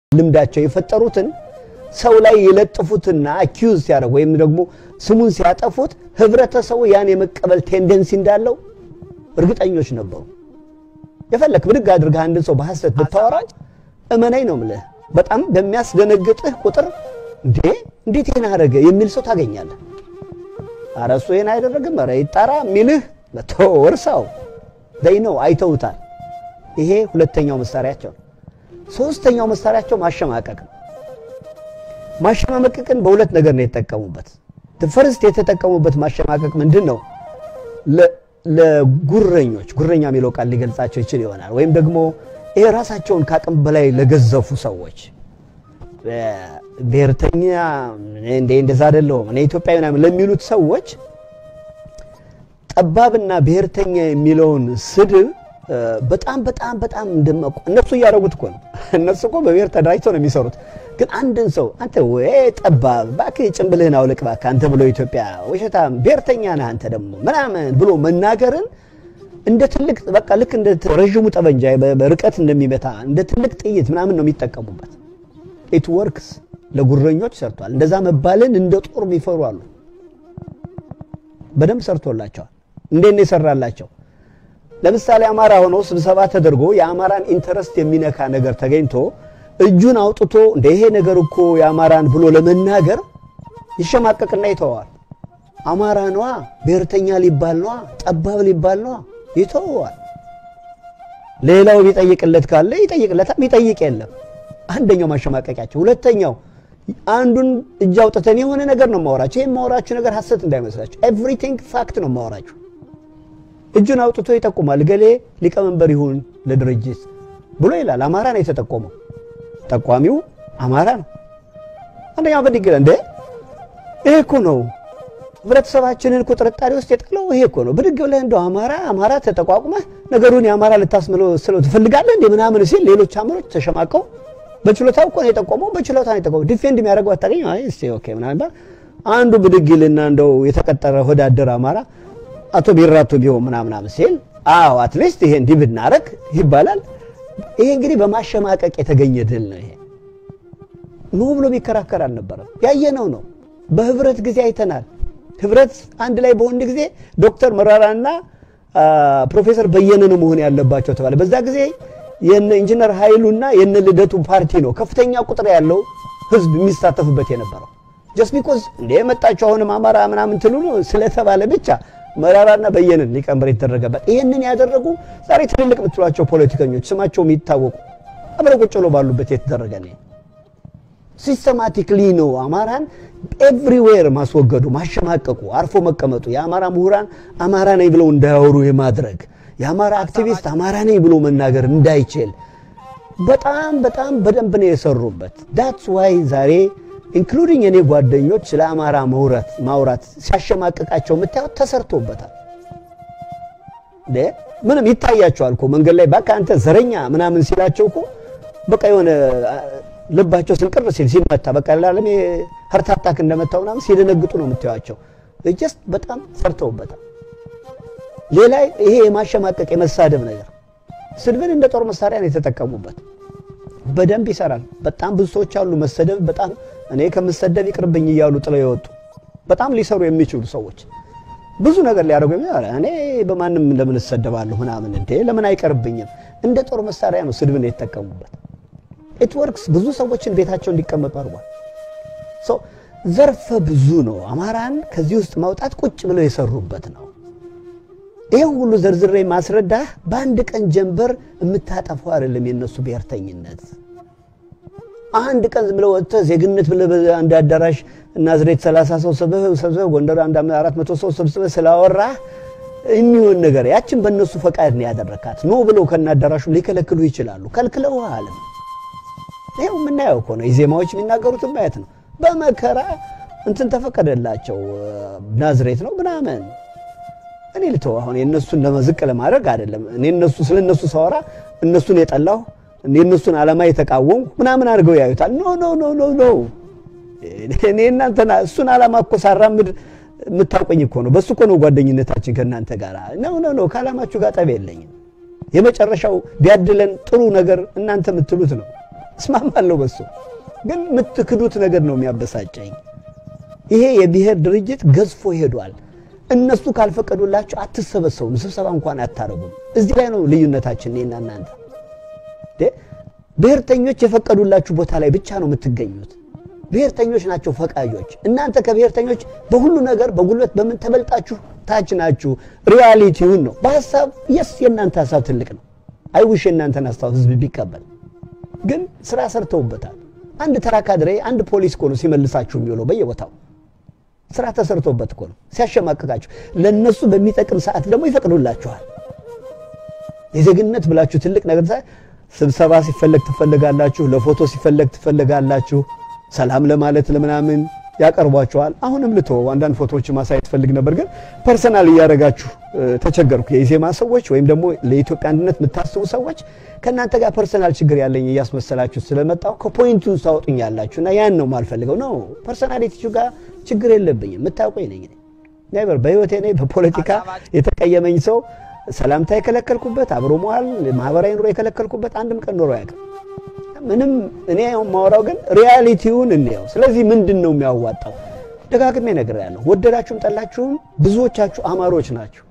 ልምዳቸው የፈጠሩትን ሰው ላይ የለጥፉትና አኪዩዝ ሲያደርጉ ወይም ደግሞ ስሙን ሲያጠፉት ህብረተሰቡ ያን የመቀበል ቴንደንሲ እንዳለው እርግጠኞች ነበሩ። የፈለክ ብድግ አድርገህ አንድን ሰው በሐሰት ብታወራው እመናኝ ነው ምልህ በጣም በሚያስደነግጥህ ቁጥር እንዴ እንዴት ይህን አደረገ የሚል ሰው ታገኛለህ። ኧረ እሱ ይህን አይደረግም ኧረ ይጣራ የሚልህ መተው እርሳው ደይ ነው አይተውታል። ይሄ ሁለተኛው መሳሪያቸው ነው። ሶስተኛው መሳሪያቸው ማሸማቀቅ ነው። ማሸማቀቅን በሁለት ነገር ነው የተጠቀሙበት። ፈርስት የተጠቀሙበት ማሸማቀቅ ምንድን ነው? ለጉረኞች ጉረኛ የሚለው ቃል ሊገልጻቸው ይችል ይሆናል። ወይም ደግሞ ይሄ ራሳቸውን ከአቅም በላይ ለገዘፉ ሰዎች ብሔርተኛ እንደ እንደዛ አይደለሁም እኔ ኢትዮጵያዊ ምናምን ለሚሉት ሰዎች ጠባብና ብሔርተኛ የሚለውን ስድብ በጣም በጣም በጣም እንደማቆ እነሱ እያደረጉት እኮ ነው። እነሱ እኮ በብሔር ተደራጅተው ነው የሚሰሩት። ግን አንድን ሰው አንተ ወይ ጠባብ እባክህ ጭንብልህን አውልቅ እባክህ አንተ ብሎ ኢትዮጵያ ውሸታም ብሔርተኛ ነህ አንተ ደግሞ ምናምን ብሎ መናገርን እንደ ትልቅ በቃ ልክ እንደ ረዥሙ ጠበንጃ በርቀት እንደሚመታ እንደ ትልቅ ጥይት ምናምን ነው የሚጠቀሙበት። ኢት ወርክስ ለጉረኞች ሰርቷል። እንደዛ መባልን እንደ ጦር የሚፈሩ አሉ። በደንብ ሰርቶላቸዋል። እንዴት ነው የሰራላቸው? ለምሳሌ አማራ ሆነው ስብሰባ ተደርጎ የአማራን ኢንተረስት የሚነካ ነገር ተገኝቶ እጁን አውጥቶ እንደ ይሄ ነገር እኮ የአማራን ብሎ ለመናገር ይሸማቀቅና ይተዋል። አማራ ነዋ፣ ብሔርተኛ ሊባል ነዋ፣ ጠባብ ሊባል ነዋ፣ ይተዋል። ሌላው ቢጠይቅለት ካለ ይጠይቅለታል፣ ቢጠይቅ የለም። አንደኛው ማሸማቀቂያቸው። ሁለተኛው አንዱን እጅ አውጥተን የሆነ ነገር ነው ማወራቸው። ይህም ማወራችሁ ነገር ሀሰት እንዳይመስላችሁ፣ ኤቭሪቲንግ ፋክት ነው ማወራችሁ። እጁን አውጥቶ ይጠቁማል። ገሌ ሊቀመንበር ይሁን ለድርጅት ብሎ ይላል። አማራ ነው የተጠቆመው። ጠቋሚው አማራ ነው። አንደኛው በድግ እንደ ይሄ እኮ ነው ህብረተሰባችንን እኮ ጥርጣሬ ውስጥ የጣለው ይሄ እኮ ነው። ብድግ ብለህ እንደው አማራ አማራ ተጠቋቁመህ ነገሩን የአማራ ልታስምለው ስለው ትፈልጋለህ እንደ ምናምን ሲል ሌሎች አማሮች ተሸማቀው በችሎታው እኮ ነው የጠቆመው። በችሎታ ነው የጠቆመው። ዲፌንድ የሚያደርገው አታገኝ። አይ እስቲ ኦኬ ምናምን አንዱ ብድግ ይልና እንደው የተቀጠረ ወዳደር አማራ አቶ ቢራቱ ቢሆን ምናምን ሲል አዎ አትሊስት ይሄ እንዲህ ብናረግ ይባላል። ይሄ እንግዲህ በማሸማቀቅ የተገኘ ድል ነው። ይሄ ኖ ብሎ ቢከራከር አልነበረም። ያየነው ነው። በህብረት ጊዜ አይተናል። ህብረት አንድ ላይ በሆንድ ጊዜ ዶክተር መራራና ፕሮፌሰር በየነ ነው መሆን ያለባቸው ተባለ። በዛ ጊዜ የነ ኢንጂነር ኃይሉና የነ ልደቱ ፓርቲ ነው ከፍተኛ ቁጥር ያለው ህዝብ የሚሳተፍበት የነበረው ጀስት ቢኮዝ እንደ የመጣቸው አሁንም አማራ ምናምን ትሉ ስለተባለ ብቻ መራራና በየነን ሊቀመንበር የተደረገበት ይህንን ያደረጉ ዛሬ ትልልቅ የምትሏቸው ፖለቲከኞች ስማቸው የሚታወቁ አብረው ቁጭ ብሎ ባሉበት የተደረገ ነው። ሲስተማቲክሊ ነው አማራን ኤቭሪዌር ማስወገዱ፣ ማሸማቀቁ፣ አርፎ መቀመጡ፣ የአማራ ምሁራን አማራ ነኝ ብለው እንዳያወሩ የማድረግ የአማራ አክቲቪስት አማራ ነኝ ብሎ መናገር እንዳይችል በጣም በጣም በደንብ ነው የሰሩበት። ዳትስ ዋይ ዛሬ ኢንክሉዲንግ የኔ ጓደኞች ስለ አማራ መውራት ማውራት ሲያሸማቅቃቸው የምታዩት ተሰርቶበታል። ምንም ይታያቸዋል እኮ መንገድ ላይ በቃ አንተ ዘረኛ ምናምን ሲላቸው እኮ በቃ የሆነ ልባቸው ስንቅር ሲል ሲመታ በቃ ላለም ሀርት አታክ እንደመታው ምናምን ሲደነግጡ ነው የምታዩቸው። ጀስት በጣም ሰርተውበታል። ሌላ ይሄ የማሸማቀቅ የመሳደብ ነገር ስድብን እንደ ጦር መሳሪያ ነው የተጠቀሙበት። በደንብ ይሰራል። በጣም ብዙ ሰዎች አሉ መሰደብ በጣም እኔ ከምሰደብ ይቅርብኝ እያሉ ጥለው የወጡ በጣም ሊሰሩ የሚችሉ ሰዎች ብዙ ነገር ሊያደርጉ እኔ በማንም ለምን እሰደባለሁ ምናምን እንዴ ለምን አይቀርብኝም? እንደ ጦር መሳሪያ ነው ስድብን የተጠቀሙበት። ኢት ወርክስ ብዙ ሰዎችን ቤታቸው እንዲቀመጡ አድርጓል። ዘርፈ ብዙ ነው። አማራን ከዚህ ውስጥ ማውጣት ቁጭ ብለው የሰሩበት ነው። ይህን ሁሉ ዘርዝሬ ማስረዳህ በአንድ ቀን ጀንበር የምታጠፋው አይደለም። የነሱ ብሔርተኝነት አንድ ቀን ዝም ብለህ ወጥተህ ዜግነት ብለህ አንድ አዳራሽ ናዝሬት 30 ሰው ሰብስበህ ጎንደር አንድ 400 ሰው ሰብስበህ ስላወራህ የሚሆን ነገር ያችን በእነሱ ፈቃድ ነው ያደረካት። ኖ ብለው ከና አዳራሹ ሊከለክሉ ይችላሉ። ከልክለው አለም ይኸው የምናየው እኮ ነው። የዜማዎች የሚናገሩት ማየት ነው። በመከራ እንትን ተፈቀደላቸው ናዝሬት ነው ምናምን እኔ ልተው አሁን የእነሱን ለመዝቅ ለማድረግ አይደለም። እኔ እነሱ ስለ እነሱ ሳወራ እነሱን የጠላሁ የእነሱን ዓላማ የተቃወምኩ ምናምን አድርገው ያዩታል። ኖ ኖ ኖ ኖ ኖ እኔ እናንተና እሱን ዓላማ እኮ ሳራምድ የምታውቀኝ እኮ ነው። በሱ እኮ ነው ጓደኝነታችን ከእናንተ ጋር። ኖ ኖ ኖ ከዓላማችሁ ጋር ጠብ የለኝም። የመጨረሻው ቢያድለን ጥሩ ነገር እናንተ የምትሉት ነው። እስማማለሁ በሱ። ግን የምትክዱት ነገር ነው የሚያበሳጨኝ። ይሄ የብሔር ድርጅት ገዝፎ ሄዷል። እነሱ ካልፈቀዱላችሁ አትሰበሰቡም፣ ስብሰባ እንኳን አታረጉም። እዚህ ላይ ነው ልዩነታችን እኔና እናንተ። ብሔርተኞች የፈቀዱላችሁ ቦታ ላይ ብቻ ነው የምትገኙት። ብሔርተኞች ናቸው ፈቃጆች። እናንተ ከብሔርተኞች በሁሉ ነገር በጉልበት በምን ተበልጣችሁ ታች ናችሁ። ሪያሊቲውን ነው በሀሳብ የስ የእናንተ ሀሳብ ትልቅ ነው። አይውሽ የእናንተን ሀሳብ ህዝብ ቢቀበል ግን ስራ ሰርተውበታል። አንድ ተራ ካድሬ አንድ ፖሊስ እኮ ነው ሲመልሳችሁ የሚውለው በየቦታው ስራ ተሰርቶበት እኮ ነው ሲያሸማቅቃችሁ። ለነሱ በሚጠቅም ሰዓት ደግሞ ይፈቅዱላችኋል። የዜግነት ብላችሁ ትልቅ ነገር ስብሰባ ሲፈለግ ትፈልጋላችሁ፣ ለፎቶ ሲፈለግ ትፈልጋላችሁ፣ ሰላም ለማለት ለምናምን ያቀርቧቸዋል። አሁንም ልቶ አንዳንድ ፎቶዎች ማሳየት ፈልግ ነበር፣ ግን ፐርሰናል እያደረጋችሁ ተቸገርኩ። የኢዜማ ሰዎች ወይም ደግሞ ለኢትዮጵያ አንድነት የምታስቡ ሰዎች ከእናንተ ጋር ፐርሰናል ችግር ያለኝ እያስመሰላችሁ ስለመጣው ከፖይንቱ ታወጡኝ ያላችሁ እና ያን ነው ማልፈልገው ነው። ፐርሰናሊቲ ጋር ችግር የለብኝም። የምታውቀኝ ነኝ ኔቨር በህይወቴ እኔ በፖለቲካ የተቀየመኝ ሰው ሰላምታ የከለከልኩበት አብሮ መዋል ማህበራዊ ኑሮ የከለከልኩበት አንድም ቀን ኖሮ ያውቅም። ምንም እኔ የማወራው ግን ሪያሊቲውን እንየው። ስለዚህ ምንድን ነው የሚያዋጣው? ደጋግሜ ነገር ያለሁ ወደዳችሁም ጠላችሁም ብዙዎቻችሁ አማሮች ናችሁ።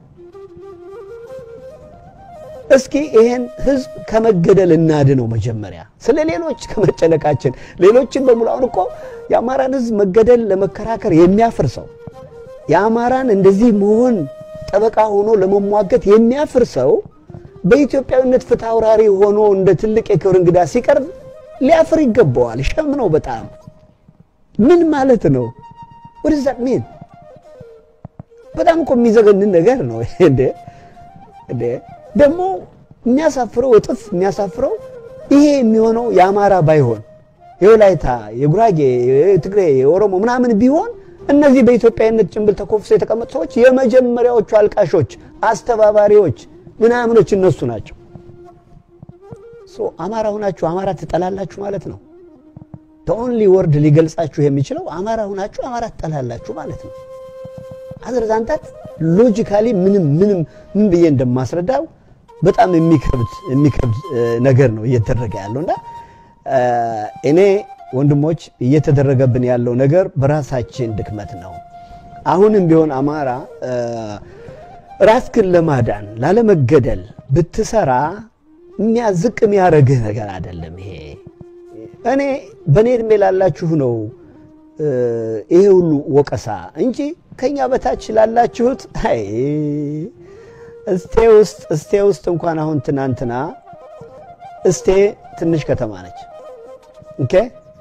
እስኪ ይሄን ህዝብ ከመገደል እናድነው። መጀመሪያ ስለ ሌሎች ከመጨነቃችን ሌሎችን በሙሉ አሁን እኮ የአማራን ህዝብ መገደል ለመከራከር የሚያፍር ሰው የአማራን እንደዚህ መሆን ጠበቃ ሆኖ ለመሟገት የሚያፍር ሰው በኢትዮጵያዊነት ፍትሐ አውራሪ ሆኖ እንደ ትልቅ የክብር እንግዳ ሲቀርብ ሊያፍር ይገባዋል። ሸም ነው በጣም ምን ማለት ነው? ወደዛ ምን በጣም እኮ የሚዘገንን ነገር ነው እንዴ! እንዴ ደግሞ የሚያሳፍረው እጥፍ የሚያሳፍረው ይሄ የሚሆነው የአማራ ባይሆን የወላይታ፣ የጉራጌ፣ የትግሬ፣ የኦሮሞ ምናምን ቢሆን እነዚህ በኢትዮጵያዊነት ጭንብል ተኮፍሰው የተቀመጡ ሰዎች የመጀመሪያዎቹ አልቃሾች፣ አስተባባሪዎች ምናምኖች እነሱ ናቸው። አማራ ሁናችሁ አማራ ትጠላላችሁ ማለት ነው። ኦንሊ ወርድ ሊገልጻችሁ የሚችለው አማራ ሁናችሁ አማራ ትጠላላችሁ ማለት ነው። አዘርዛንታት ሎጂካሊ ምንም ምንም ምን ብዬ እንደማስረዳው በጣም የሚከብድ የሚከብድ ነገር ነው እየተደረገ ያለው እና እኔ ወንድሞች እየተደረገብን ያለው ነገር በራሳችን ድክመት ነው። አሁንም ቢሆን አማራ ራስክን ለማዳን ላለመገደል ብትሰራ የሚያዝቅ የሚያደርግህ ነገር አይደለም። ይሄ እኔ በእኔ እድሜ ላላችሁ ነው ይሄ ሁሉ ወቀሳ እንጂ ከኛ በታች ላላችሁት አይ እስቴ ውስጥ እስቴ ውስጥ እንኳን አሁን ትናንትና እስቴ ትንሽ ከተማ ነች። ኦኬ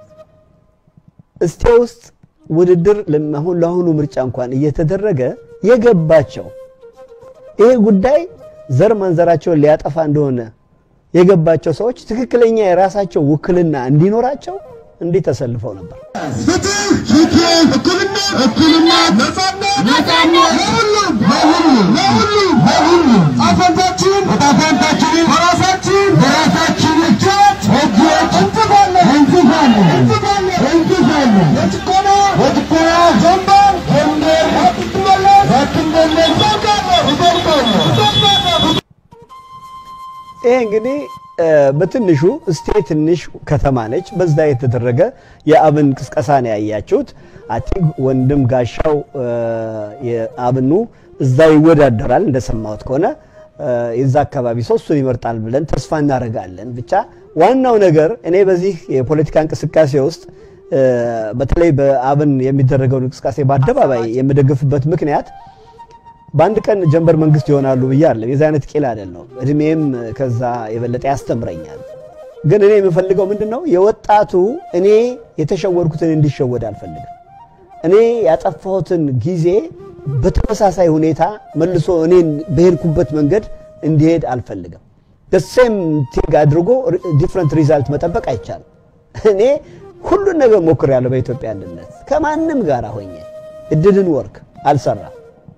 እስቴ ውስጥ ውድድር አሁን ለአሁኑ ምርጫ እንኳን እየተደረገ የገባቸው ይሄ ጉዳይ ዘር ማንዘራቸውን ሊያጠፋ እንደሆነ የገባቸው ሰዎች ትክክለኛ የራሳቸው ውክልና እንዲኖራቸው እንዲህ ተሰልፈው ነበር። ፍትህ፣ ፍትህ፣ እኩልነት፣ እኩልነት፣ ነጻነት፣ ነጻነት ለሁሉም ለሁሉም ለሁሉም ለሁሉም ጣፈንታችን ጣፈንታችን በራሳችን በራሳችን እጆች እጆች እንጽፋለን እንጽፋለን እንጽፋለን እንጽፋለን የጭቆና የጭቆና ጀንበር ጀንበር አትመለስ አትመለስ እዘልቃለሁ እዘልቃለሁ እዘልቃለሁ ይሄ እንግዲህ በትንሹ እስቴ ትንሽ ከተማ ነች። በዛ የተደረገ የአብን ቅስቀሳ ነው ያያችሁት። አቲንክ ወንድም ጋሻው የአብኑ እዛ ይወዳደራል እንደሰማሁት ከሆነ የዛ አካባቢ ሰው እሱን ይመርጣል ብለን ተስፋ እናደርጋለን። ብቻ ዋናው ነገር እኔ በዚህ የፖለቲካ እንቅስቃሴ ውስጥ በተለይ በአብን የሚደረገውን እንቅስቃሴ በአደባባይ የምደግፍበት ምክንያት በአንድ ቀን ጀንበር መንግስት ይሆናሉ ብዬ አይደለም። የዚ አይነት ቂል አይደለም። እድሜም ከዛ የበለጠ ያስተምረኛል። ግን እኔ የምፈልገው ምንድን ነው የወጣቱ እኔ የተሸወድኩትን እንዲሸወድ አልፈልግም። እኔ ያጠፋሁትን ጊዜ በተመሳሳይ ሁኔታ መልሶ እኔን በሄድኩበት መንገድ እንዲሄድ አልፈልግም። ደሴም ቲንግ አድርጎ ዲፍረንት ሪዛልት መጠበቅ አይቻልም። እኔ ሁሉን ነገር ሞክሬያለሁ በኢትዮጵያ አንድነት ከማንም ጋር ሆኜ እድልን ወርክ አልሰራም።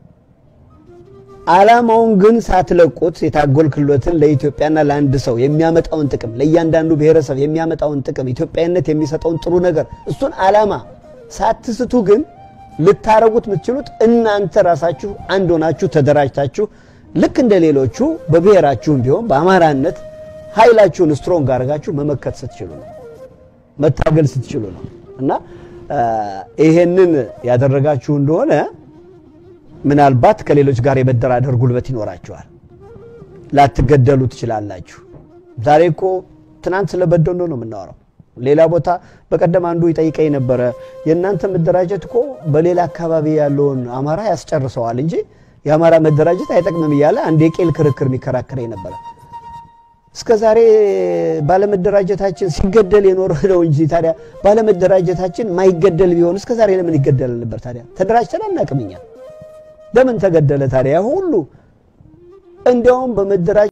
ዓላማውን ግን ሳትለቁት የታጎልክሎትን ለኢትዮጵያና ለአንድ ሰው የሚያመጣውን ጥቅም ለእያንዳንዱ ብሔረሰብ የሚያመጣውን ጥቅም ኢትዮጵያዊነት የሚሰጠውን ጥሩ ነገር እሱን ዓላማ ሳትስቱ ግን ልታረጉት የምትችሉት እናንተ ራሳችሁ አንድ ሆናችሁ ተደራጅታችሁ ልክ እንደ ሌሎቹ በብሔራችሁም ቢሆን በአማራነት ኃይላችሁን ስትሮንግ አድርጋችሁ መመከት ስትችሉ ነው። መታገል ስትችሉ ነው። እና ይሄንን ያደረጋችሁ እንደሆነ ምናልባት ከሌሎች ጋር የመደራደር ጉልበት ይኖራችኋል። ላትገደሉ ትችላላችሁ። ዛሬ እኮ ትናንት ስለ በደኖ ነው የምናወራው። ሌላ ቦታ በቀደም አንዱ ይጠይቀኝ ነበረ። የእናንተ መደራጀት እኮ በሌላ አካባቢ ያለውን አማራ ያስጨርሰዋል እንጂ የአማራ መደራጀት አይጠቅምም እያለ አንድ የቄል ክርክር የሚከራከረኝ ነበረ። እስከ ዛሬ ባለመደራጀታችን ሲገደል የኖረ ነው እንጂ ታዲያ ባለመደራጀታችን ማይገደል ቢሆን እስከ ዛሬ ለምን ይገደል ነበር? ታዲያ ተደራጅተን አናቅም እኛ። ለምን ተገደለ ታዲያ ሁሉ? እንዲያውም በመደራጀት